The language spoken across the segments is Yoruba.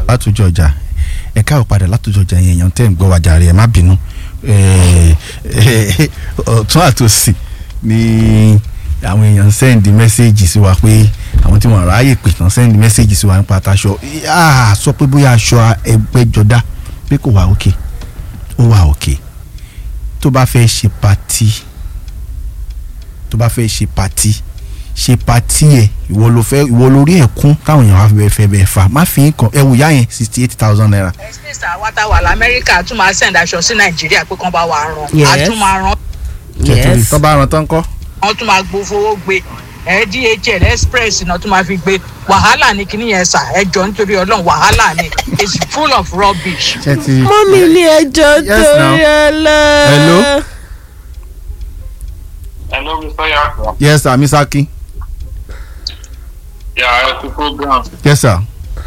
látòjọ ọjà ẹ káwọ padà látòjọ ọjà yẹn èèyàn tẹ́ ń gbọ́ wájà rẹ̀ ẹ má bínú ọ̀tún àtòsì ni àwọn èèyàn sẹ́ndì mẹ́sẹ́ẹ̀jì sí wa pé àwọn tí wọ́n ráàyè pè tán sẹ́ndì mẹ́sẹ́ẹ̀jì sí wa nípa àtàṣọ sọ pé bóyá aṣọ ẹgbẹ́jọdá pé kò wà òkè ó wà òkè tó bá fẹ́ ṣe patí tó bá fẹ́ ṣe patí ṣe patí ẹ ìwọ ló fẹ́ ìwọ lórí ẹkún táwọn èèyàn wá fẹ́ fẹ́ bẹ́ẹ̀ fà má fi nǹkan ẹ wò yá yẹn sixty eight thousand naira. ẹsẹ̀ àwátá wà lamẹ́ríkà tún máa send aṣọ sí nàìjíríà pé kán bá wa rán Yes. a tún máa rán kẹtùrí yes tó bá ran tán kọ́. wọn tún máa gbowó gbé ẹ dhl express náà tún máa fi gbé wàhálà ní kíní yẹn sà ẹ jọ nítorí ọlọ́run wàhálà ni it's full of rubbish. ṣé ti mọ́mí ní ẹjọ́ Yes, torí now. ọlọ́. Hello? Hello, Mr. Yako. yes sir miss akin Yeah, ẹ kú program. yes sir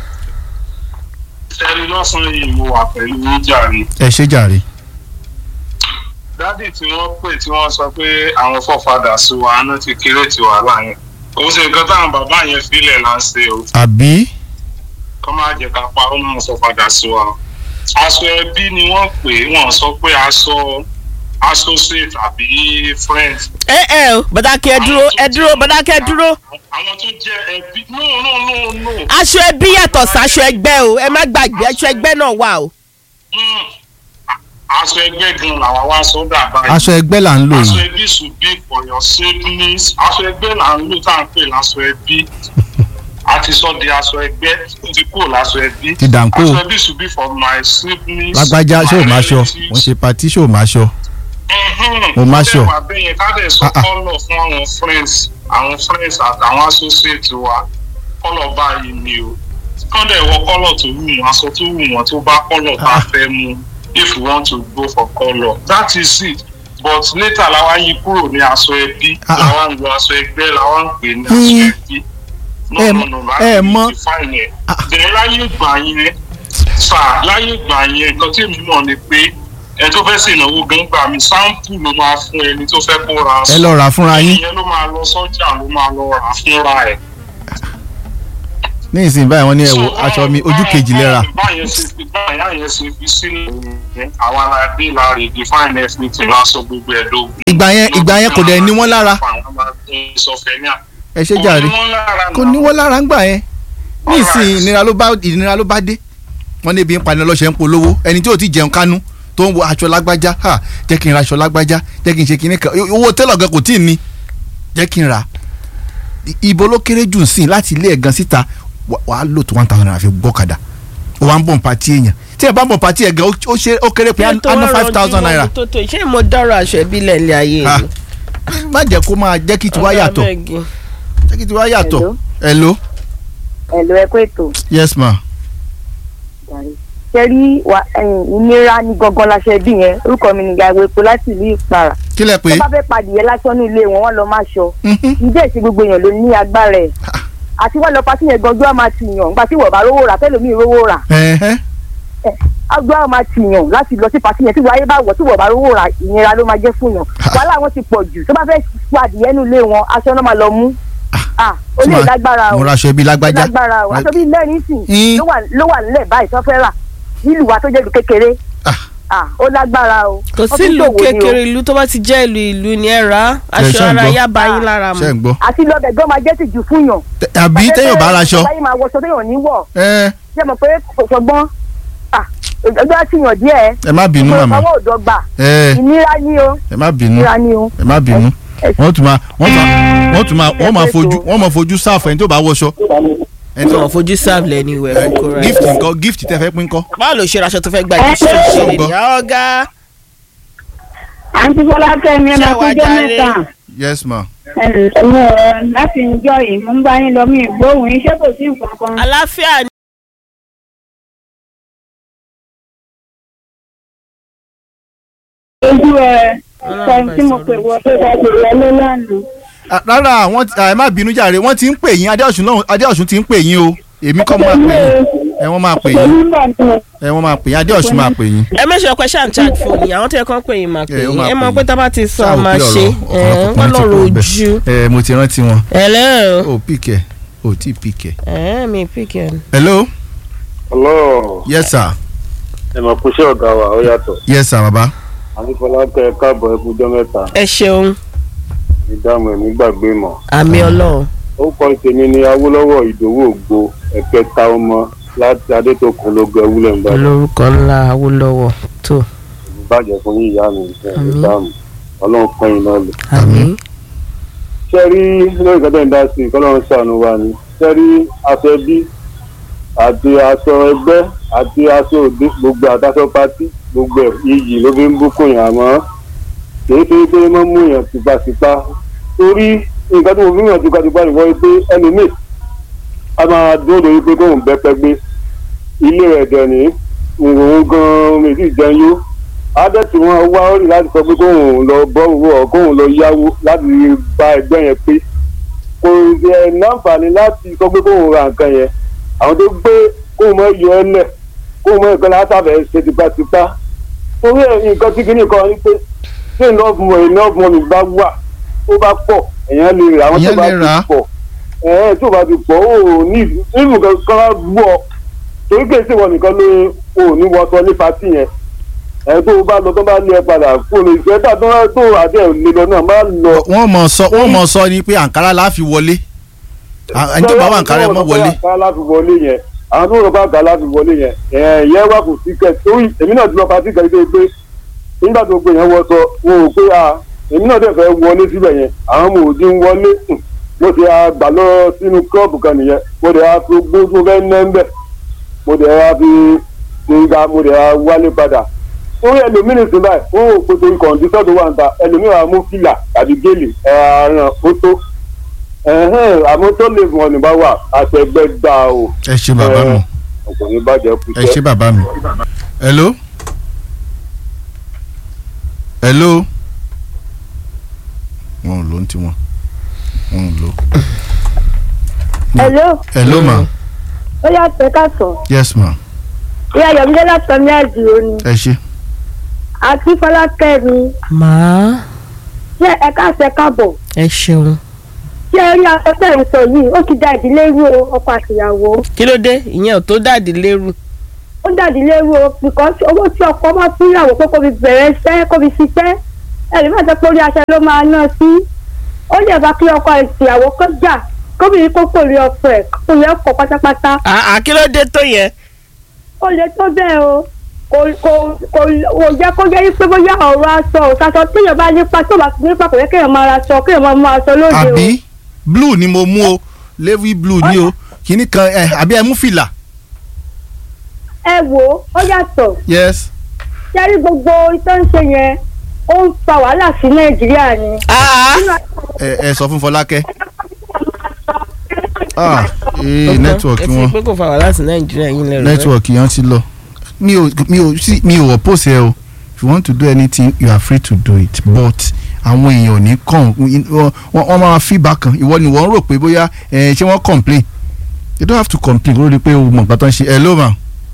Ṣẹ́ni lọ́sàn-án yìí mo wà pẹ̀lú níjà ni. ẹ ṣe jàre. Dádì tí wọ́n pè tí wọ́n sọ pé àwọn fọ́fadà sí wa aná ti kéré ti wà láyẹn. Òun ṣe nǹkan táwọn bàbá yẹn filẹ̀ là ń ṣe o. àbí Kọ́ máa jẹ́ ká pa ó náà fọ́fadà sí wa. Aṣọ ẹbí ni wọ́n pè é, wọ́n sọ pé aṣọ associate àbí friend. ẹ ẹ o bàdákẹ́ ẹ dúró ẹ dúró bàdákẹ́ ẹ dúró Àwọn tó jẹ́ ẹbí no no no no. aṣọ ẹbí yàtọ̀ sáṣọ ẹgbẹ́ o ẹ má gbàgbé aṣọ ẹgbẹ́ náà wà o. Mm. Aṣọ ẹgbẹ́ gan làwọn wá sọ́dà báyìí. aṣọ ẹgbẹ́ là ń lò aṣọ yìí ẹbí should be for your siblings aṣọ ẹgbẹ́ là ń lò tá à ń pè láṣọ ẹbí a ti sọ di aṣọ ẹgbẹ́ ó ti kúrò láṣọ ẹbí Ti dànkó. aṣọ ẹbí should be for my siblings lágbájá ṣé ò my máa ṣọ relatives. wọ́n ṣe patí ṣé ò máa ṣọ. Mhm. Mo máa ṣọ. Ó dẹ̀ wà bẹ́ẹ̀ yẹn ká dẹ̀ sọ Ah, ah. kọ́lọ̀ fún àwọn friends àwọn friends àtàwọn associate wa kọ́lọ̀ báyìí ni o kán dẹ̀ wọ kọ́lọ̀ tó wù wọ́n aṣọ tó wù wọ́n tó bá kọ́lọ̀ tá a Ah. fẹ́ mu if we want to go for colour that is it but later làwa yí kúrò ní aṣọ ẹbí Ah, ah. làwa ń lo aṣọ ẹgbẹ́ làwa ń pè ní aṣọ Hmm. ẹbí Ẹ mọ- ẹ mọ- define yẹn Ah. bẹ̀rẹ̀ láyé ìgbà yẹn sà láyé ìgbà yẹn nǹkan tí èmi mọ̀ ni pé ẹ tó fẹ́ ṣènáwó gan gbà mí sáǹpù ló máa fún ẹni tó fẹ́ kó ra aṣọ ẹ lọ rà fúnra yín ìyẹn ló máa lọ sọ́jà ló máa lọ rà fúnra ẹ̀. ní ìsìn báyìí wọ́n ní ẹ wo aṣọ mi ojú kejì lẹ́ra báyẹn ṣe fi báyẹn ṣe fi sílẹ̀ yẹn àwọn aládé la rè define everything lásán gbogbo ẹ̀ ló. ìgbà yẹn ìgbà yẹn kò dẹ̀ ní wọ́n lára àwọn aládé sọfẹ̀ ní à. ẹ ṣe jàre kò ní wọ́n lára kò náà. ní wọ́n lára ń gbà yẹn ní ìsìn Alright. ìnira ló bá ìnira ló bá dé wọ́n ní ebi ń pani ọlọ́ṣẹ́ ń polówó ẹni tí ò ti jẹun kánú tó ń wo aṣọ lágbájá ha jẹ́ kí n ra aṣọ lágbájá jẹ́ kí n ṣe kinní kan owó tẹ́lọ̀ gan kò tí ì ní jẹ́ kí n ra I- ibo ló kéré jù sí láti ilé ẹ̀ gan síta wà- wàá lò tó one thousand naira fi gbọ́kadà ó wá ń bọ̀ pàtí èèyàn tí ẹ bá ń bọ̀ pàtí ẹ̀ gan ó ó ṣe ó kéré pé á ná five thousand naira tó tó ṣé mo dọ́rọ̀ aṣọ ẹbí lẹ́ẹ̀lẹ́ ayé Ah, mi. má jẹ́ kó máa jẹ́ kí tiwa yàtọ̀ jẹ́ kí tiwa yàtọ̀ Hello? hello ẹ̀lò ẹ̀kọ́ ètò yes ma ṣe rí wa- ẹ̀yìn ìnira ní gangan láṣẹ bí yẹn orúkọ mi nìyá ìwé epo láti ìlú ìpara kí lẹ pé tó bá fẹ́ padìyẹ lásán ní ilé wọn wọ́n lọ máa ṣọ Mhm. ìdí èsì gbogbo èèyàn ló ní agbára ẹ̀ àti wọ́n lọ pàṣẹ yẹn gangan á máa ti yàn nígbà tí wọ́n bá rówó rà tẹ́lómi rówó rà ẹ̀hẹ́ agbó á máa ti yàn láti lọ sí pàṣẹ yẹn tí wáyé bá wọ̀ tí wọ́n bá rówó rà ìnira ló máa jẹ́ fún yàn wàhálà wọn ti pọ̀ jù tó bá fẹ́ padìyẹ ní ilé wọn aṣọ náà máa lọ mú ah ó tí lè ma- lágbára o mo ra aṣọ ẹbí ó lágbájá lágbára o aṣọ bíi mẹ́rin sìn Mm. ló wà ló wà nílẹ̀ báyìí tó fẹ́ rà nílùú wa tó jẹ́ ìlú kékeré Ah. ah ó lágbára o kò Wọ́n sí tún ìlú ṣòwò ni o. kékeré ìlú tó bá ti jẹ́ ìlú ìlú ni ẹ rà á Ẹ, aṣọ ṣé ń ara gbọ́? yá bá yín lára mu. ṣe ń gbọ́ àti lọ́bẹ̀ gan máa jẹ́ tìjú fún yàn. Tẹ- àbí téèyàn bá ra aṣọ báyìí máa wọṣọ téèyàn ní wọ̀ ẹ ṣé mo pé kò sọgbọ́n ah ọjọ́ àtìyàn díẹ̀ ẹ má bínú pé màmá ọwọ́ òdò gbà ẹ ìnira ni o ẹ má bínú ìnira ni o. ẹ má bínú ẹ- wọ́n tún máa wọ́n tún máa wọ́n tún máa wọ́n máa ẹ- fojú wọ́n máa fojú sáàfù ẹni tó bá wọṣọ ẹni tó wọn fojú sáàbù lẹ́ni ìwẹ̀ fún kóra gift nǹkan gift tẹ fẹ́ pín kọ́ báwo ló ṣe raṣọ tó fẹ́ gbà jù ṣe ṣe lè ní ọ̀gá àǹtí bọ́lá kẹ́mi ẹ̀ Ṣé máa wàá tún jẹ́ jáde? mẹ́ta yes ma ẹ̀rọ láti ìjọ yìí mo ń bá yín lọ mí ìgbóhùn iṣẹ́ kò sí nǹkan kan. àlàáfíà ni. ojú ẹ sọ tí mo pè wọ pé ká lè wọlé lánàá. Ah, rárá wọ́n ti- ah, ẹ má bínú jàre wọ́n ti ń pè yín adéọ̀sùn náà adéọ̀sùn ti ń pè yín o èmi kọ́ máa pè yín ẹ wọ́n máa pè pẹ̀lú yín nígbà tí mo ẹ wọ́n máa pè yín adéọ̀sùn máa pè yín. ẹ mẹ́sàn-án pé ṣáà ń charge fóònù yìí àwọn tó yẹ kán pè yín máa pè ẹ, ó yín máa ẹ pè mọ̀ yín. pé tá a bá ti sọ Ṣáà ọ wò máa pé ṣe ọ̀rọ̀- ọ̀rọ̀ wọ́n ọkùnrin ti lọ́rọ̀ pọ̀ bẹ́ẹ̀. ojú. ẹ mo ti rántí wọn hello o pìkẹ́ o tí pìkẹ́. ẹ mi pick ẹ. hello Hello, yes sir ẹ mọ̀ kó ṣé ọ̀gá wa ó yàtọ̀. yes sir baba Adéfọlákẹ́ káàbọ̀ ẹkújọ́ mẹ́ta ẹ ṣeun ìdáhùn ẹ̀mí gbàgbé mọ̀. àmì ọlọ́run Ó kọ́ tèmi ní Awólọ́wọ̀ Ìdòwú Ògbó ẹ̀kẹta ọmọ láti Adétòkun ló gbẹ wúlẹ̀ ń bá olórúkọ ńlá awólọ́wọ̀ tó bàjẹ́ fún yín ìyá mi ìfẹ́ Àmín. ìdáhùn ọlọ́run pọ́n iná lò. àmì Ṣé rí lórí ìkọ́tẹ́ ń dá sí i kọ́lọ́run ṣàánú wa ni? Ṣé rí aṣọ ẹbí àti aṣọ ẹgbẹ́ àti aṣọ òde gbogbo àtàṣọ pátí gbogbo ẹ̀ iyì ló fi ń búkún yàn àmọ́ kìí ṣe pé mọ́ mú yàn tipátipá torí nǹkan tí mo fi ń yàn tipátipá nìkan ni pé ẹlòmíì a máa dúró lórí pé kóun bẹ́pẹ́ gbé ilé rẹ̀ dẹ̀ ní òun gan-an mi sì jẹun yó adẹ́tì wọn wá ó rí láti sọ pé kóun lọ bọ́ owó ọ̀ kóun lọ yáwó láti bá ẹgbẹ́ yẹn pé kò ṣe náǹfààní láti sọ pé kóun ra nǹkan yẹn àwọn tó gbé kóun mọ yọ ẹ lẹ̀ kóun mọ ìpínlẹ̀ látàfẹ́ ṣe tipátipá torí ẹ̀ nǹkan tí kìíní kan ni pé tí ìlọ́ọ̀fù mọ̀ ìlọ́ọ̀fù mọ̀ mi bá wà ó bá pọ̀ èèyàn lè rà àwọn tó Èèyàn bá lè ti rà á. pọ̀ ẹ̀ẹ́n tó bá ti pọ̀ ó ní ìlú kankan á gbọ́ ọ torí kèé sì wọ nìkan ló ò ní wọṣọ ní patí yẹn ẹ̀ tó o bá lọ tó bá lé ẹ padà fún mi ìfẹ́ tà tó tó àdé lè lọ náà má lọ. wọ́n mọ̀ sọ wọ́n mọ̀ sọ ni pé àǹkárá la fi wọlé À- ẹni tó bá wà àǹkárá ẹ mọ̀ wọlé àǹkárá láti wọlé yẹn àwọn tó rọ bá àǹkárá láti wọlé yẹn ẹ̀ẹ́n yẹn wà kò sí kẹ̀ torí èmi náà ti lọ patí kẹ̀ pé pé nígbà tó gbé yẹn wọṣọ wọn ò pé a èmi náà dẹ̀ fẹ́ wọlé síbẹ̀ yẹn àwọn ọmọ òdi ń wọlé hùn, mo ti a gbà lọ sínú kọ́ọ̀bù kan nìyẹn mo dẹ̀ a fi gbójú fẹ́ ná ń bẹ̀ mo dẹ̀ a fi ṣèǹga mo dẹ̀ a wálé padà orí ẹlòmíràn sí báyìí ó rò pé torí kọ̀ǹdíṣọ́ tó wà ń ta ẹlòmíràn á mú fìlà tàbí gèlè ẹ̀ẹ́ràn ó tó ẹ̀hẹ́n àmọ́ tó lè fún ọ ní bá wà àtẹ̀gbẹ́ gbà o ẹ ṣe bàbá mi ọkùnrin bàjẹ́ kú ẹ ṣe bàbá mi hello hello wọn ò lò ń tiwọn wọn ò lò hello hello ma ó yà pé ká sọ yes ma ìyá yọmídé látọ̀ ní àdìo ni ẹ ṣe àti fọlákẹ́ mi màá ṣé ẹ káṣẹ káàbọ̀ ẹ ṣeun ṣé ẹ rí afẹ́fẹ́ ń sọ yìí ó ti da ìdílé rú o ọkọ àtìyàwó kí ló dé ìyẹn ò tó dàdí lérú ó da ìdílé rú o because owó tí ọkọ máa fún ìyàwó pé kó fi bẹ̀rẹ̀ iṣẹ́ kó fi ṣiṣẹ́ ẹ̀rí máa jẹ́ pé orí aṣọ ló máa ná sí ó lè bá kí ọkọ ìtìyàwó kó jà kóbìnrin kó kò rí ọkọ ẹ̀ kó yẹ ọkọ pátápátá àá kí ló dé tó yẹn ó lè tó bẹ́ẹ̀ o kò kò kò kò jẹ́ kó jẹ́ pé bóyá ọ̀rọ̀ aṣọ òṣàṣọ téèyàn bá nípa tó bá nípa kò yẹ kéèyàn máa ra aṣọ kéèyàn máa mú aṣọ lóde o. àbí blue ni mo mú o navy blue ni o kìíní kan ẹ àbí ẹ mú fìlà ẹ wò ó ó yàtọ̀ yes sẹ́rí gbogbo tó ń ṣe yẹn ó ń fa wàhálà sí nàìjíríà ni. àá ẹ ẹ sọ fún Fọlákẹ́ ah ee nẹ́tíwọ̀kì ẹ fi wọn pé kò fa wàhálà sí nàìjíríà yín lẹ́rù nẹ́tíwọ̀kì yẹn ti lọ mi ò mi ò sí mi ò oppose ẹ o if you want to do anything you are free to do it but àwọn èèyàn ò ní kàn wọ́n wọ́n máa fi bákan ìwọ ni wọ́n rò pé bóyá ẹ ṣé wọ́n complain you don't have to complain lórí pé o mọ̀ nǹkan tó ń ṣe hello ma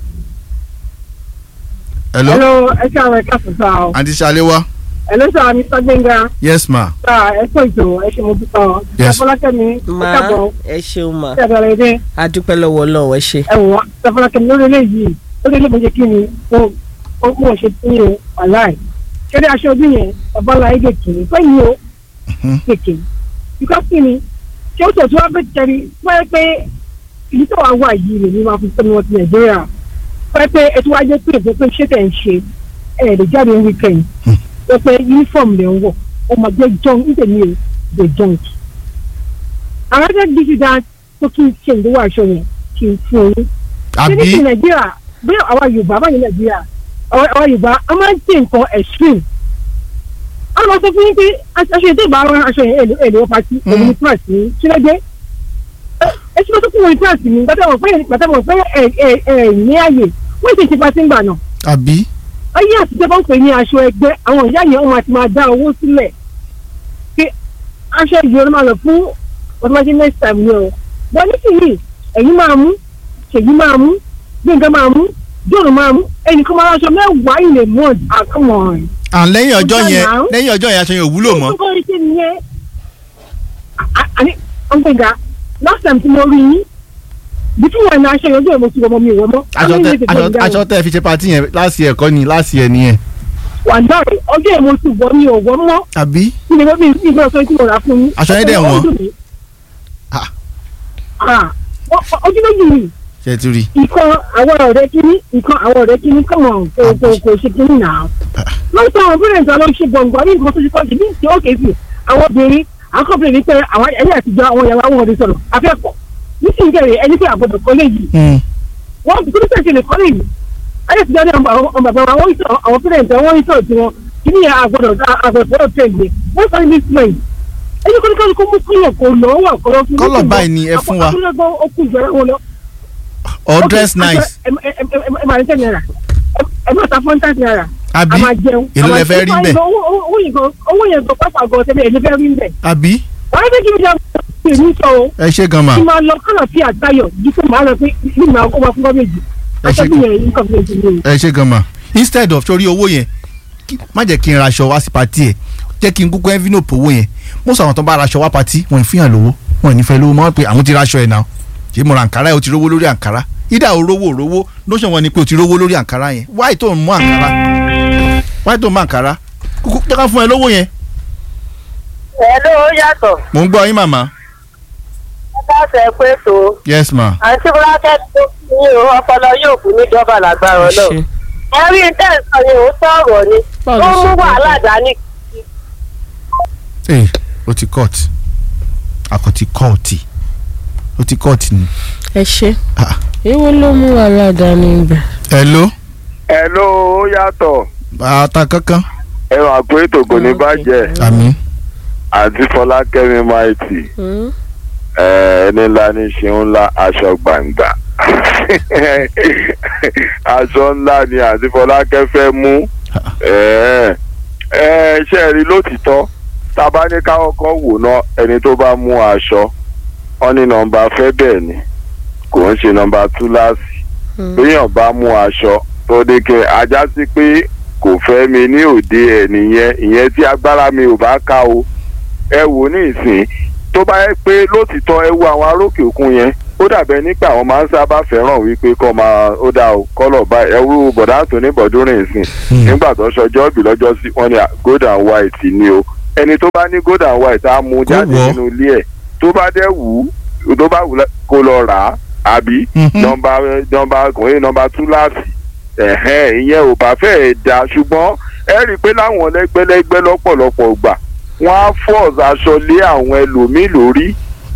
hello hello ẹ ṣe àwọn ẹ̀ka fún sáà o aunty Ṣaléwá hello sir mr gbẹngà yes ma sáà ẹ kó ètò ẹ ṣe mo dúpọ̀ ọ Yes. ṣàfọlákẹ́mi ẹ màá káàbọ̀ ẹ ṣeun mà ṣe àbẹ̀rẹ̀ dé á dúpẹ́ lọ́wọ́ ọlọ́run ẹ ṣe ẹ wò ṣàfọlákẹ́mi lórí eléyìí lórí eléyìí mo ṣe kí ni mo mo mo ṣe kí ni o wàláì ṣẹ́rí aṣọ ọdún yẹn bàbá ńlá yìí gèkè fẹ́yìn o Mhm. gèkè bíkọ́ kí ni ṣé ó tọ̀ tí wọ́n fẹ́ tẹ̀rí wọ́n yẹ pé ìlú tó wà wà yìí rè ní wọ́n fi tẹ́mi wọn ti nàìjíríà wọ́n yẹ pé ètò wájú pé ètò pé ṣé tẹ̀ ń ṣe ẹ̀ lè jáde ní weekend wọ́n pé uniform lè ń wọ̀ ọmọ jẹ́ jọ́n nítorí o the junk. àwọn ẹgbẹ́ bí ti dá tó kí n ṣe ìdíwọ́ aṣọ yẹn kí n fún un. ṣé ní ti àbí nàìjíríà bí àwa yorùbá báyìí nàìjíríà àwa àwa yorùbá a máa ń ṣe nǹkan extreme. a lọ sọ fún yín pé aṣọ yẹn tó bá rán aṣọ yẹn èlò èlò pàtí Mm. òun ní price ní sílẹ̀dẹ̀. ẹ ṣe tó kún wọn ní price ní gbàtàwọn pé gbàtàwọn pé ẹ ẹ ẹ ní àyè wọ́n ti ṣe pàtí ń gbà náà àbí ayé àtijọ́ bá ń pè ní aṣọ ẹgbẹ́ àwọn ìyá yẹn wọn àti máa dá owó sílẹ̀ pé aṣọ ìyẹn ló máa lọ fún ọdúnmáṣe next time ni o wọ́n ní kìíní ẹ̀yin máa mú ṣèyí máa mú gbẹ̀ngàn máa mú jọ̀rọ̀ máa mú ẹnìkan máa aṣọ mẹ́wàá in a month àkọ́mọ̀ à lẹ́yìn ọjọ́ Ọjọ́ yẹn náà. lẹ́yìn ọjọ́ yẹn aṣọ yẹn ò wúlò mọ́ kókó iṣẹ́ nìyẹn àní ọ̀gbẹ̀ngà last time tí mo rí yín bí tí wọn ní aṣọ yẹn ọjọ́ ìmọ̀ sí ọmọ mi ìwọ mọ́. aṣọ tẹ aṣọ aṣọ tẹ fi ṣe pati yẹn láti ẹ̀kọ́ ni láti ẹ̀ nìyẹn. wà náà ọjọ́ ìmọ̀ sí ìwọ mi ò wọ́ mọ́ àbí kí ni wọ́n bí ìgbà sọ tí mo rà fún yín. Aṣọ yẹn dẹ̀ wọ́n. Ah. Ah, ọ- ojú méjì ni ṣe ti rí ìkan àwọn ọ̀rẹ́ kínní ìkan àwọn ọ̀rẹ́ kínní kọ̀mọ̀ kò kò kò ṣe kínní náà. wọ́n sọ àwọn parents àwọn ṣe gbọ̀ngbọ̀n ní nǹkan tó ṣe kọ́ ṣe ní ìṣe òkè sí àwọn obìnrin àwọn kọ́pìnrin ní pé àwọn ẹ̀yẹ àtijọ́ àwọn ìyàwó àwọn ọ̀rẹ́ sọ̀rọ̀ afẹ́kọ̀ọ́ nísìnyí kẹrì ẹni pé àgbọ̀dọ̀ kọ́ lè yìí i. wọ́n bí kúrúkẹ́ ṣe lè kọ́ lè yìí ayé ti dáná àwọn bàbá wa wọ́n sọ àwọn parents àwọn ìṣọ̀ tí wọn kí ni àgbọ̀dọ̀ àgbọ̀dọ̀ tẹ̀lé wọ́n sọ ní ismail ẹni kọ́ni kó mú kúlọ̀ kó lọ́ wà kọ́lọ́ fún Colour báyìí ni ẹ fún wa. akúrẹ́gbọ́n ó kú ìjọra wọn lọ or dress nice ẹ ẹ ẹ ẹ máa ń tẹ̀ náírà ẹ máa ta fún tàǹtì náírà àbí a máa jẹun èló lẹ fẹ́ rí bẹ́ẹ̀ owó owó yẹn gan owó yẹn gan pápá gan tẹ́lẹ̀ èlé fẹ́ rí bẹ́ẹ̀ àbí wọ́n á fẹ́ kí n jẹ́ èmi sọ o ẹ ṣe gan ma kí n máa lọ kọ́nà sí àtayọ̀ yìí pé màá lọ pé bí màá kó máa fún gọ́ọ̀mẹ̀jì Ẹ ṣe àtẹ́bí yẹn nǹkan fún ètò ìlú ẹ ṣe gan ma instead of sórí owó yẹn kí- má jẹ́ kí n raṣọ wá sí pati ẹ̀ jẹ́ kí n kúkú envelope owó yẹn mo sọ àwọn tó bá raṣọ wá pati wọn ì fihàn lówó wọn ì ní fẹ́ lówó mọ́ pé àwọn ti raṣọ ẹ̀ náà ṣé mo ra àǹkárá ẹ̀ o ti rówó lórí àǹkárá ìdá o rówó o rówó lóṣù wọn ni pé o ti rówó lórí àǹkárá yẹn wáyé tó ń mú àǹkárá wáyé tó ń mú àǹkárá kúkú jẹ́ ká fún ẹ lówó yẹn ẹ ló yàtọ̀ mò ń gbọ́ yín màmá ẹ bá fẹ́ pé tó yes ma àǹtí búrákẹ́tì tó kú ní o ọpọlọ yóò kú níjọba lágbára náà ṣe ẹ rí tẹ̀sán ni ó sọ̀rọ̀ ni Báwo ó ló ṣe mú jẹ́ wàhálà dání ee o ti court àkọ́tí kọ́ọ̀tì o ti court ni. ẹ ṣe Ah. èwo ló mú wàhálà dání ibẹ̀. hello ẹ ló ó yàtọ̀ bàtà kankan ẹ wà pé ètò kò ní bàjẹ́ àmì àti fọlákẹ́mi maiti Hmm? ẹni ńlá ní ṣe ńlá aṣọ gbàǹgbà aṣọ ńlá ni àti fọlákẹ́ fẹ́ mú ẹ ẹ ṣe rí lótìtọ́ tá a bá ní káwọ́ kan wò ná ẹni tó bá mú aṣọ wọn ní nọ́mbà fẹ́ bẹ́ẹ̀ ni kò ń ṣe nọ́mbà túláàsì Hmm. béèyàn bá mú aṣọ tó dé kẹ ajá sí pé kò fẹ́ mi ní òde ẹ̀ nìyẹn ìyẹn tí agbára mi ò bá ká o ẹ wò ní ìsìn tó bá yẹ pé lótìtọ́ ẹ wo àwọn arókè òkun yẹn ó dàbẹ̀ nípa àwọn máa ń sábà fẹ́ràn wípé kọ́ máa ó dá o kọ́lọ̀ báyìí ẹ wúrú bọ̀dá àtúní bọ̀dúnrìn ìsìn nígbà tó ṣọjọ́ ìbí lọ́jọ́ sí wọn ni gold and white ni o ẹni tó bá ní gold and white á mú Kó jáde wọ̀. nínú ilé ẹ̀ tó bá dẹ̀ wù ú tó bá wù ú kó lọ rà á àbí Mhm. nọmba nọmba ọkùnrin nọmba túláàsì ẹ̀hẹ́n ìyẹn ò bá fẹ́ẹ̀ da ṣùgbọ́n ẹ rí i pé láwọn lẹ́gbẹ́lẹ́gbẹ́ lọ́pọ̀lọpọ̀ gbà wọ́n á fọ́ọ̀sì aṣọ lé àwọn ẹlòmíì lórí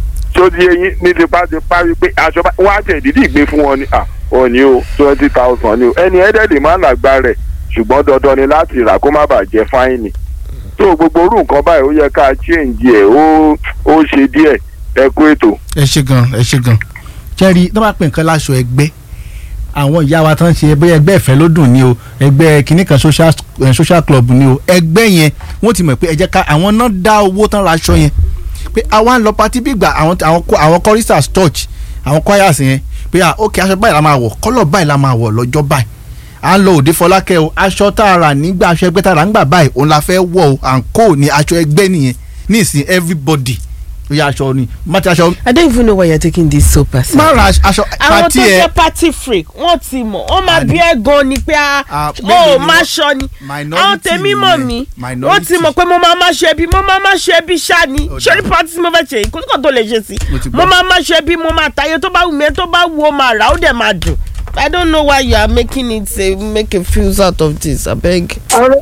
tó di eyín ní tipátipá wípé aṣọ bá wọ́n á tẹ̀ dídì gbé fún wọn ni à ò ní o twenty thousand ni o ẹni ẹ̀ẹ́dẹ̀ẹ̀dẹ̀ máa ń làgbá rẹ̀ ṣùgbọ́n dandan ni láti rà kó má bàa jẹ fáìnì tó gbogbo orú nǹkan báyìí ó yẹ ká change ẹ̀ ó ó ṣe díẹ̀ ẹ kú ètò. ẹ ṣe gan ẹ ṣe gan jẹ́rìí tó bá pè nǹkan láṣọ ẹgbẹ́ àwọn ìyá wa tán ṣe ẹgbẹ́ ẹgbẹ́ ìfẹ́ ló dùn ní o ẹgbẹ́ kìnnì kan social eh, social club ní o ẹgbẹ́ yẹn wọ́n ti mọ̀ pé ẹ jẹ́ ká àwọn náà dá owó tán ra aṣọ yẹn pé àwa ń lọ patí bí gbà àwọn àwọn kọ- àwọn choristers church àwọn choirs yẹn pé à ok aṣọ báyìí la máa wọ̀ kọ́lọ̀ báyìí la máa wọ̀ lọ́jọ́ báyìí à ń lọ òde fọlákẹ́ o aṣọ tá a rà nígbà aṣọ ẹgbẹ́ tá a rà nígbà báyìí òun la fẹ́ wọ̀ o à ń kó ní aṣọ ẹgbẹ́ nìyẹn ní ìsìn everybody ó yà aṣọ ni má ti aṣọ I don't even know why you're taking this so personal. má ra aṣọ àwọn pati tó ẹ jẹ́ party freak wọ́n ti mọ̀ wọ́n máa Àní. bí ẹ gan ni pé Ah, a mélòó ó ni máa wọ́n- ṣọ ni minority àwọn tèmi mọ̀ nìyẹn. mí Minority. wọ́n ti mọ̀ pé mo máa máa ṣe bí mo máa máa ṣe bí ṣá ni Ó ṣorí dáa. party tí mo fẹ́ ṣe yìí kò ní kàn tó lè ṣe sí Mo ti gbọ́. mo máa máa ṣe bí mo máa tayé tó bá wù mí tó bá wù ó máa rà ó dẹ̀ máa dùn I don't know why you are making it say make a fuse out of this abeg.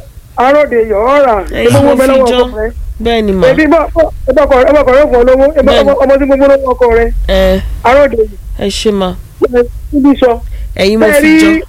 aróde yọ̀ ọ́ rà Ẹyin owó mo bẹ fi lọ́wọ́ jọ. ọkọ rẹ bẹ́ẹ̀ ni mà ebi ọmọkọ rẹ fún ọ lówó ebi Bẹ́ẹ̀ni. ọmọ tí gbogbo lọ́wọ́ ọkọ rẹ ẹ aróde ẹ ṣe mà níbi sọ ẹ̀yin mo bẹ́ẹ̀ fi jọ.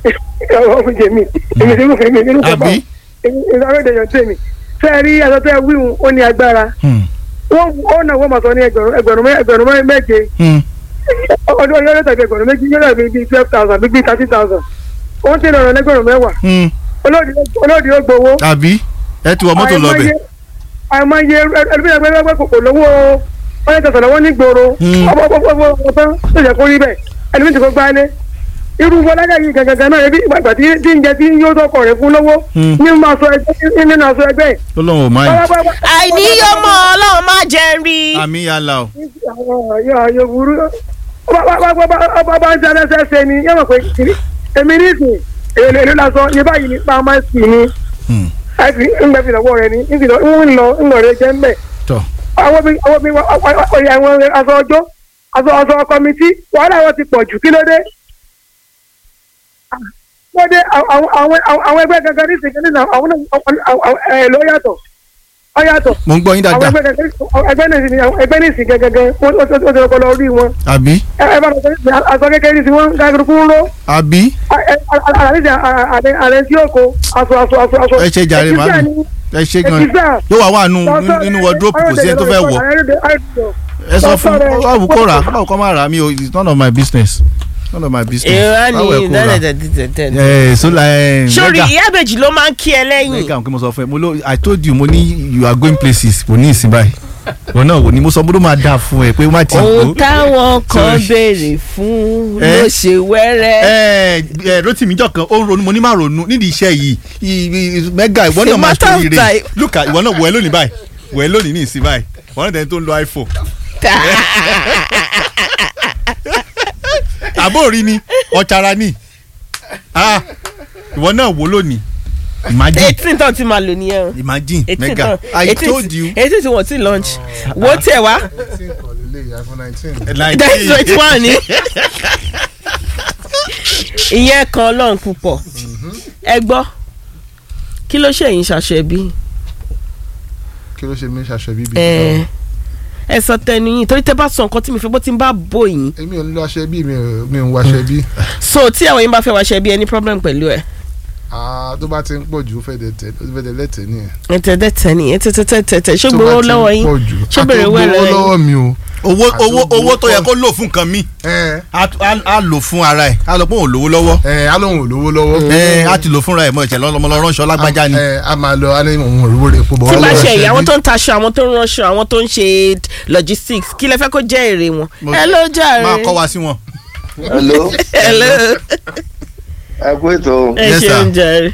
rí ọmọ jèmi èmi tí mo fẹ́ mi nínú kọ́kọ́ Àbí? aróde yọ̀ tèmi fẹ́ẹ́ rí aṣọ tẹ́ wíwùn ó ní agbára Hmm, wọ́n ó náà wọ́n máa sọ ní ẹgbẹ̀rún ẹgbẹ̀rún mẹ́- ẹgbẹ̀rún mẹ́- méje hmm. ọdún ọdún ọdún tàbí ẹgbẹ̀rún méjì yóò dàbí bíi twelve thousand bíi thirteen thousand wọ́n ti lọ́rọ̀ lẹ́gbẹ̀rún mẹ́wàá Hmm. olóòdì ó gbowó àbí ẹ ti wọ mọ́tò lọ bẹ̀. àìmọye ẹlẹ́gbẹ̀rún kò lówó wọ́n tẹ̀sán lọ́wọ́ ní gbòòrò Hmm. ọmọ ọmọ ọmọ ọmọ tán tó jẹ́ kó rí bẹ́ẹ̀ ẹlẹ́mìí ti kó gbálé irú fọlájà yìí gangan náà ebi ìgbàgbà tí tí ń jẹ tí yóò tọkọ rẹ fún lówó Hmm. nínú aṣọ ẹgbẹ́ nínú aṣọ ẹgbẹ́ ó lóun ò máa yìí. àìní yóò mọ ọlọ́run má jẹ́ rí. àmì yàrá o. yóò burú ọba bá ń jẹ́ ẹsẹ̀ ni yẹ́n mọ̀ pé kìíní èmi ní ìsìn èlò èlò lásán yẹ báyìí ní pa máa ń sì ní Hmm. ẹ̀sì ńgbẹ́ fi lọ́wọ́ rẹ ní ń lọ ń lọ ń lọ rẹ jẹ́ ńbẹ̀ tọ́ àwọn bí àwọn bí ọ̀yà àwọn aṣọ ọjọ́ aṣọ aṣọ kọmitì wàhálà wọn ti pọ̀ jù kí ló dé. wọ́n dé àwọn àwọn àwọn ẹgbẹ́ gangan ní ìsìn kìíní náà àwọn náà ẹ̀ ló yàtọ̀ ọ yàtọ̀ mo ń gbọ́ yín àwọn dáadáa ẹgbẹ́ gangan ẹgbẹ́ ní ìsìn ẹgbẹ́ ní ìsìn gangan wọ́n ó ti lọ́kọ́ lọ rí wọn àbí ẹ ẹ bá lọ sọ aṣọ kékeré ní ìsìn wọn gàgùrùkú ń ró àbí àlàyé àlẹ́ tí yóò kó aṣọ aṣọ aṣọ aṣọ. ẹ ṣe jàre màmí ẹ ṣe gan yóò wá wà nù nínú wọdúrópù kò sí ẹni tó fẹ́ wọ̀ ẹ sọ fún báwo kó rà báwo kó má rà mí o it's none of my business none of my business èrò báwo ẹ ni kó rà dẹ́dẹ̀dẹ̀dẹ̀. ẹ sọlá ẹ sórí mẹ́gà ìyá ìbejì ló máa ń kí ẹ lẹ́yìn. mẹ́gà nǹkan mo sọ fún ẹ mo ló i told you mo ní you are going places kò ní ìsìn báyìí wọn náà wò ni mo sọ mo ló máa dáa fún ẹ pé ó má ti ohun kó táwọn kan Sorry. béèrè fún Eh? ló ṣe wẹ́rẹ́. ẹ ẹ rotimi jọ kan ó ń ronú mo ní má ronú nídìí iṣẹ́ yìí I- I- mẹ́gà ìwọ It's a náà máa matter of ṣe ire time. lùkà ìwọ náà wọ ẹ lónìí báyìí wọ ẹ lónìí ní ìsìn báyìí wọn náà tẹni tó ń lo iphone àbóòrí ni ọ̀chara ni Ah, ìwọ náà wò lónìí imagine eighteen tán ti máa lò nìyẹn o. imagine eighteen mẹ́gà tán i told you eighteen tí wọ́n ti launch wo tẹ̀ wá like that's twenty one ni. ìyẹn kan ọlọ́run púpọ̀ ẹ gbọ́ kí ló ṣe yín ṣaṣọ ẹbí kí ló ṣe mí ṣaṣọ bíbí. ẹ ẹ sọ tẹnu yín torí tẹ bá sọ nǹkan tí mi fẹ́ bó ti ń bá bò yín èmi ò ń lo aṣọ bí mi ò mi ò ń waṣọ bí. so tí àwọn yín bá fẹ́ wá ṣe ẹbí ẹ ní problem pẹ̀lú ẹ. Ah, tó bá ti ń pọ̀ jù ó fẹ́ dẹ̀ tẹ̀ ó fẹ́ dẹ̀ lẹ́tẹ̀ nìyẹn. ẹtẹ̀ẹ̀tẹ̀ ni ẹtẹ̀ẹ̀tẹ̀ ṣé Tó bá gbowó ti ń lọ́wọ́ yín pọ̀ jù. ṣé Ah, bèrè tó owó gbowó lọ́wọ́ yín. lọ́wọ́ mi o. owó Àti owó owó owó tó yẹ pọ̀. kó lò fún nǹkan mi ẹ á á- á lò fún ara ẹ á lọ pé òun lówó lọ́wọ́ ẹ alóhùn ò lówó lọ́wọ́. ẹ á ti lò fúnra ẹ mọ ìṣẹ̀lẹ̀ ọlọmọ lọ ránṣọ lágbájá ni. ẹ a máa lọ a ní òun ò rówó rẹ̀ pọ̀ bọ̀ tí wá bá lọ́wọ́ ṣe aṣọ èyí àwọn bí. tó ń taṣọ àwọn tó ń ránṣọ àwọn tó ń ṣe logistics kí lẹ fẹ́ kó jẹ́ èrè wọn. Mo- ẹ ló jàre. máa kọ́ wa sí wọn. hello Hello. ẹ kú ètò ẹ Yes, ṣe sir. ń jàre.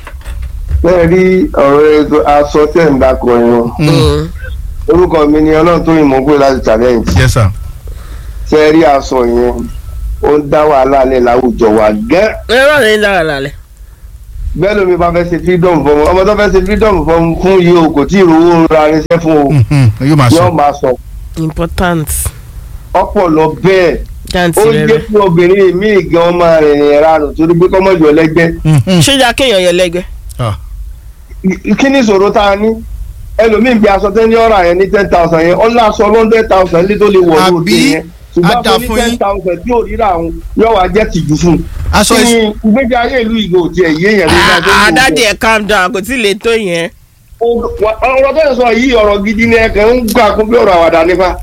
bẹ́ẹ̀ rí ọ̀rọ̀ ètò aṣọ tẹ̀ ń dakọ̀ yẹn orúkọ mi ni ọlọ́run tó yìnbọn pé láti challenge yes sir. ṣe rí aṣọ yẹn ó ń dá wàhálà lẹ̀ láwùjọ wa gẹ́ ẹ rọ̀ ní lára lálẹ́. bẹ́ẹ̀ lómi bá fẹ́ ṣe freedom fún ọmọ ọmọ tó fẹ́ ṣe freedom fún fún yìí o kò tí ì rówó ra irinṣẹ́ fún o Mhm, yóò máa yóò sọ. máa sọ important ọ̀pọ̀ lọ bẹ́ẹ̀ jáǹtì ó rẹ jẹ́ rẹ. kí obìnrin míì gan máa rìnrìn ìranù torí pé kọ́mọ̀jọ lẹ́gbẹ́ Mhm. ṣé ìjà kéèyàn yẹ lẹ́gbẹ́. Ah, kí ni ìṣòro tá a ní ẹlòmíì bí aṣọ tẹ́ ní ọ̀rọ̀ yẹn ní ten thousand yẹn ọ̀là aṣọ hundred thousand ní tó lè wọ̀ lóòótọ́ Àbí? yẹn ṣùgbọ́n Á dà aṣọ ní fún ten yín. thousand tí ò ríra àwọn yóò wá jẹ́ tìjú fún un. aṣọ kí ìs- ni ìgbésí ayé ìlú ìgò tiẹ̀ yé yẹn ló bá tó ń wò ó. àdáde ẹ̀ calm down kò tí ì lè tó yẹn. ọ̀rọ̀ tó ń sọ yìí ọ̀rọ̀ gidi ni ẹ̀kẹ́ ń gbà kún bí ọ̀rọ̀ àwàdà nípa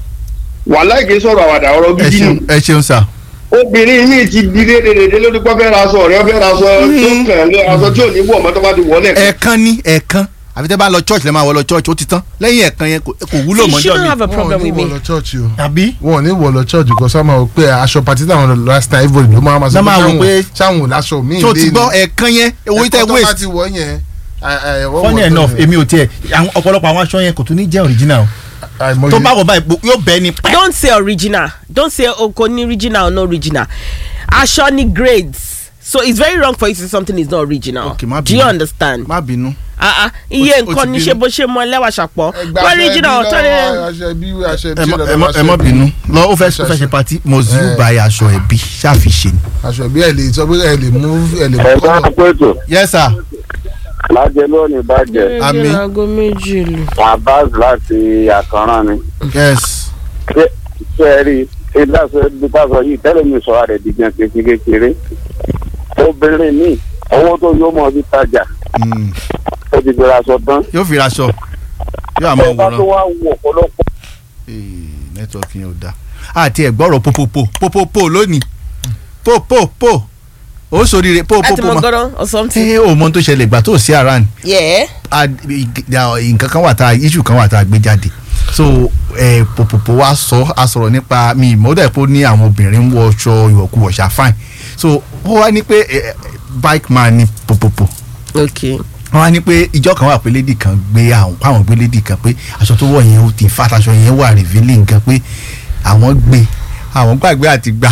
wàhálà kì í sọ̀rọ̀ àwàdà ọ̀rọ̀ ẹ gidi ni ṣeun ẹ ṣeun sir. obìnrin míì ti di dédédédé lórí pọ́ fẹ́ ra aṣọ ọ̀rẹ́ fẹ́ ra aṣọ tó kàn lé aṣọ tí ò ní wọ̀ mọ́ tó bá ti wọ̀ lẹ̀ ẹ̀ẹ̀kan ní ẹ̀ẹ̀kan àfi tẹ́ bá lọ church lẹ́ máa wọ lọ church ó ti tán lẹ́yìn ẹ̀ẹ̀kan yẹn kò kò wúlò you mọ́jọ́ shouldn't mi. have a wọn ò problem ní with wọ̀ me. lọ church o. àbí wọn ò ní wọ̀ lọ church kò sọ ma wò pé aṣọ pàtí táwọn lọ last time everybody ló máa ma sọ Lọ́ máa wò pé- sáwọn ò láṣọ míì tó ti gbọ́ ẹ̀ẹ̀kan yẹn owó tẹ́ ẹ̀kọ́ tó bá waste. ti wọ̀ yẹn ẹ- ẹ, wọ́n funny wọ̀ tó enough yẹn. èmi ò tiẹ̀ àwọn ọ̀pọ̀lọpọ̀ àwọn aṣọ yẹn kò tún ní jẹ́ original o. Àìmọye- tó bá wọ̀ báyìí gbo- yóò bẹ́ẹ̀ ni pẹ́. don't say original don't say oko ni original or no original aṣọ ni grades so it's very wrong for you to say something is not original Okay, má do you bínú. understand má bínú. ah ah iye ó ti nǹkan ní bínú. ṣe bó ṣe mọ ẹlẹ́wà ṣàpọ̀ Ẹgbẹ́ aṣọ original ẹbí ọ̀tọ̀ ni lọ́wọ́, aṣọ ẹbí aṣọ ẹbí ẹ má- lọ́wọ́, ẹ má- aṣọ ẹ má ẹbí. bínú lọ ó fẹ́ ó fẹ́ ṣe pati mozu Eh. buy aṣọ ẹbí ṣàfiṣe ni. aṣọ ẹbí ẹ lè sọ pé ẹ lè mú ẹ lè mú ẹ bá kọ́lọ̀. kó ètò yes sir. lájẹ lónìí bàjẹ́ Àmín. aago méjì lù. abbas láti àkànrán ni yes. ṣé ṣé ẹ rí i ìdásọ ìdásọ yìí tẹ́lẹ̀ mi sọ àrẹ dìgbà kékeré kékeré obìnrin mi owó tó yóò mọ fi tajà Mm. ó ti gbéra sọ tán yóò fi raṣọ yóò àmọ́ ẹ bá tó òwúrọ̀ wá wọ ọ̀pọ̀lọpọ̀ nẹ́tíwọ̀kì yẹn ò dáa àti ẹ̀gbọ́rọ̀ popopo popopo lónìí popopo ó sóríire láti popopo mọ ma gọ́dọ̀ or something. ṣé o mọ tó ṣẹlẹ̀ ìgbà tó sí aran yeah. nǹkan kan wà tá issue kan wà tá a gbé jáde so eh, popopo wa sọ a sọ̀rọ̀ nípa mi ìmọ̀ọ́dà pé ó ní àwọn obìnrin ń wọ ọṣọ ìwọ̀kuwọ̀ ṣá fine so ó wá ní pé eh, bike man ni popopo okay. wọ́n á ní pé ìjọ kan wà pé lady kan gbé àwọn àwọn gbé lady kan pé aṣọ tó wọ̀ yẹn ó ti fat aṣọ yẹn wà revealing gan pé àwọn gbé àwọn gbàgbé àti gbà.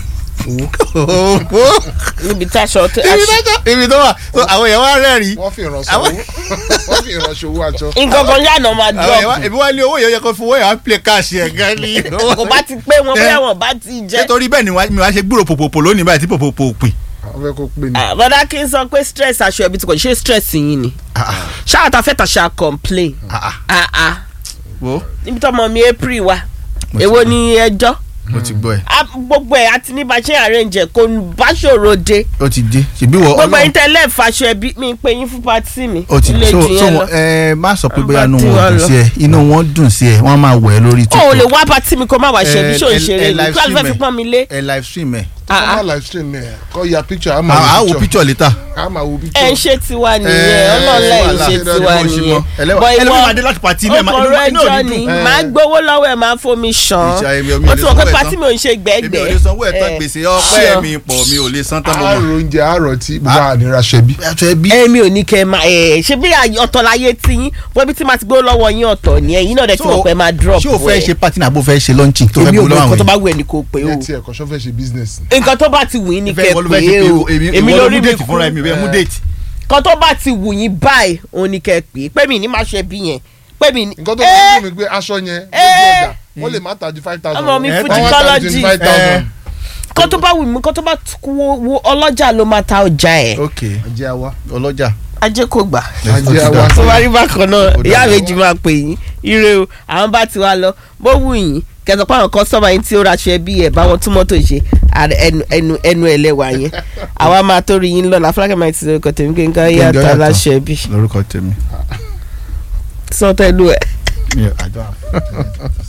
níbi tí aṣọ tó ibi tó tó- ibi tó wà so àwọn èèyàn wá rẹ́rìn. wọ́n fi ìrànṣọ́ owó wọ́n fi ìrànṣọ́ owó àjọ. nǹkan kan yànnà máa àwọn èèyàn wá drop èmi wá ní owó yẹn yẹ kó fowó yẹn wá play cash yẹn gan ni. kò bá ti pé wọn bóyá wọn bá ti jẹ. nítorí bẹ́ẹ̀ ni wá- mi wá ṣe gbúrò pòpòpò lónìí báyìí tí pòpòpò pin. àwọn fẹ́ kó pè ní. Ah, bọ́dá kí n sọ pé stress aṣọ ẹbí tí kò ṣe stress yín ni ṣáà ta fẹ́ ta ṣáà complain Ah, ah. wo níbi tọmọ mi april wa Mo ti èwo gbọ́. ni ẹjọ́ mo ti gbọ́ ẹ. Ah, gbogbo ẹ̀ àti ní bá ṣe arrange ẹ̀ kò bá ṣòro dé ó ti dé ṣèbí wọ gbogbo Ọlọ́run- ẹ̀yin tẹ́lẹ̀ fàṣọ ẹbí mi pé yín fún pati mi ó ti ilé so jù so yẹn wọn lọ. ẹ má sọ pé Wọ́n bóyá bá inú tí wọn wọ́n dùn lọ. sí ẹ inú wọn dùn sí ẹ wọn máa wẹ̀ ẹ́ lórí o ò lè TikTok. wá pati mi kó má wá ṣe bí ṣó ń ẹ- ṣeré ẹ ni live kí ló fẹ́ stream fi ẹ. pọ́n mi lé ẹ live stream ẹ. kọ́ máa live stream ẹ̀ kọ́ ya picture á à máa á wo picture later. á máa wo picture. ẹ ń ṣe tiwa nìyẹn Ẹ, ọlọ́ọ̀lá ẹ̀ ń wàhálà. ṣe tiwa Ẹ lè nìyẹn ẹlẹ́wà- But ẹlẹ́wà ìwọ- máa dé láti pàtí mẹ́ẹ̀ máa- ọkọ̀ inú- rẹ inú ò ní jọ dùn. ni Ẹ. máa gbowó lọ́wọ́ ẹ̀ máa fomi ṣàn Ìṣe èmi ò- mi ò ó lè ti mọ̀ sanwó pé ẹ̀ pati tán. mi ò ń ṣe èmi ò gbẹ́gbẹ́ lè sanwó ẹ̀ tán Ẹ. gbèsè ọpẹ́ Sure. mi pọ̀ mi ò lè san tán mo àárò mọ̀. oúnjẹ àárọ̀ tí gbogbo ànira ṣe bí. aṣọ ẹbí. èmi ò ní kẹ́ ẹ máa ẹ̀ ṣe bí àyè- ọ̀tọ̀ láyé tí yín wọ́n bí tí máa ti gbé lọ́wọ́ yín ọ̀tọ̀ ni ẹ̀yin náà dẹ̀ ti mọ̀ pé ẹ máa drop ṣé o fẹ́ ẹ̀. ṣe party náà bó fẹ́ ṣe launching tó fẹ́ èmi ò gbó mọ lọ́wọ́ nǹkan tó àwọn bá wù ẹ́ ní kò pé o ìyẹn tí ẹ̀kọ́ ṣọ́ fẹ́ ṣe business. nǹkan tó bá ti wù yín ní ìfẹ́ kẹ́ ìwọ ló fẹ́ pé ṣe o pé èmi èmi ìwọ ló lórí mú mi déètì fúnra mi bẹ́ẹ̀ mú déètì. kan tó bá ti wù yín báyìí òun ní kẹ́ pé pé mi ní máa ṣe bí yẹn pé mi ní. nǹkan tó bá dùn mí pé aṣọ yẹn lójú ọjà wọ́n lè má ta ju five thousand. Ọmọ mi Wọ́n wá Fuji ta ju Cology. 25,000. kan tó bá wù mí kan tó bá tu- wo wo ọlọ́jà ló máa ta ọjà ẹ̀ ok ajé awa. ọlọ́jà. ajé kò gbà. ajé awa. tó bá rí bákan náà Ó ìyá dáa. méjì máa pè yín ire o àwọn bá ti wá lọ bó wù yín kẹsàn pé àwọn kọ́sọ́mà yín tí ó raṣọ ẹbí ẹ̀ bá wọn tún mọ́tò ṣe àrẹ ẹnu ẹnu ẹnu ẹlẹ́wà yẹn àwa máa tó rí yín lọ́la fúlákẹ́ máa ti sọ̀rọ̀ tèmi kí n ká yá Kẹ́ńgẹ́ ta yàtọ̀. láṣọ ẹbí lórúkọ tèmi. sọ́tẹ́lú ẹ̀. mi ò àjọ àfọ.